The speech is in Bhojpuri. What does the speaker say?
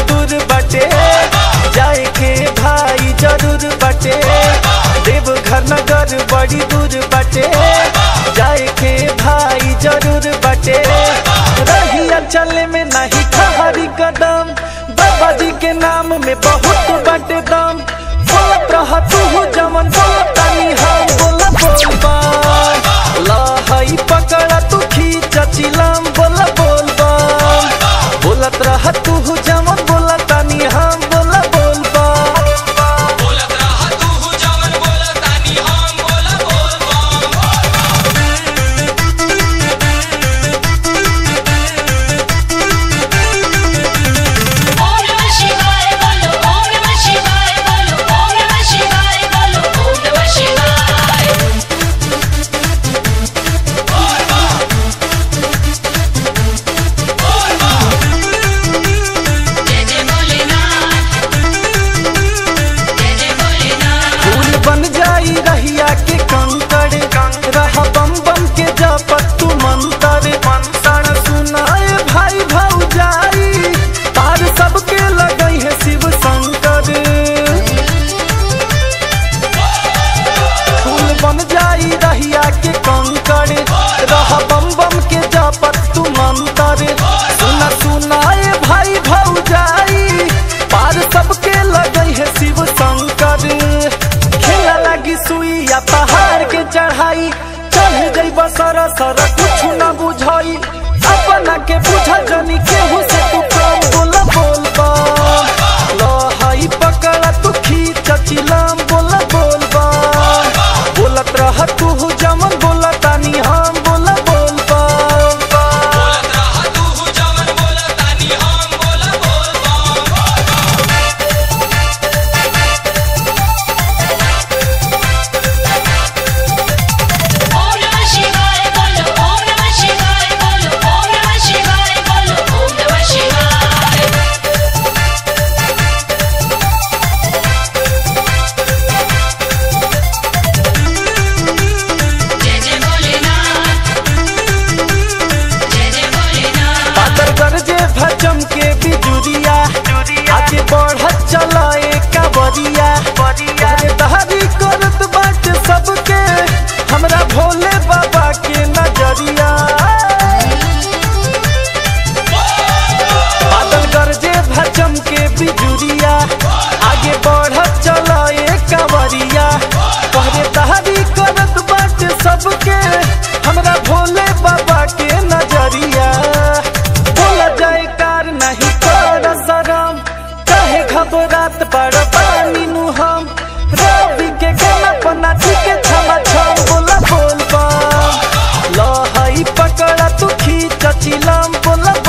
दूर बटे जाए के भाई जरूर बटे देव घर नगर बड़ी दूर बटे जाए के भाई जरूर बटे रहिया चले में नहीं ठहरी कदम बाबा जी के नाम में बहुत बटे दम बोलत रह तू जमन बोलत तानी हम बोला बोलबा लहई पकड़ा तू खींच चिलम बोला बोलबा बोलत रह तू जमन बोला तानी हम बोला बोलबा बोलत रहा तू जवन बोलत तानी हम बोला बोल ओम नमः शिवाय बोलो ओम नमः शिवाय बोलो ओम नमः शिवाय बोलो ओम नमः शिवाय जय जय भोलेनाथ जय जय भोलेनाथ फूल बन जाई रहिया के कंकड़ रह बम बम के जपत तू मंतर मंत्र सुनाए भाई भौजाई तार सबके लगई है शिव शंकर फूल बन जाई रहिया के कंकड़ रह बम बम के जपत तू मंतर सुना सुनाए भाई भौजाई पार सबके लगई है शिव शंकर खेला लगी सुइया पहाड़ के चढ़ाई चढ़ गई बसर सर कुछ न बुझाई अपना के बुझा जनी केहू से तू कम बोल बोलबा लहई पकड़ा तू खींच चिलम बोल बोलबा बोलत रह तू जमन बोला तानी हम बोल बोलबा बोलत रहा तू जवन बोलत तानी हम बोला बोल ओम नमः शिवाय बोलो ओम नमः शिवाय बोलो ओम नमः शिवाय बोलो ओम नमः शिवाय जय जय भोलेनाथ जय जय भोलेनाथ पातर गरजे भजम के बिजुरिया आगे बढ़त चलाए कावरिया अरे तहरी करत बाट सबके हमरा भोले बाबा के नजरिया बादल गरजे भजम के बिजुरिया आगे बढ़त चलाए कावरिया कहरे तहरी करत बाट सबके हमरा भोले बाबा के नजरिया बोला जाए कार नहीं कर शरम कहे घबरात बड़ पानी नु हम रवि के गाना पना के छमा छम बोला बोलबा लहई पकड़ा तू खींच चिलम बोला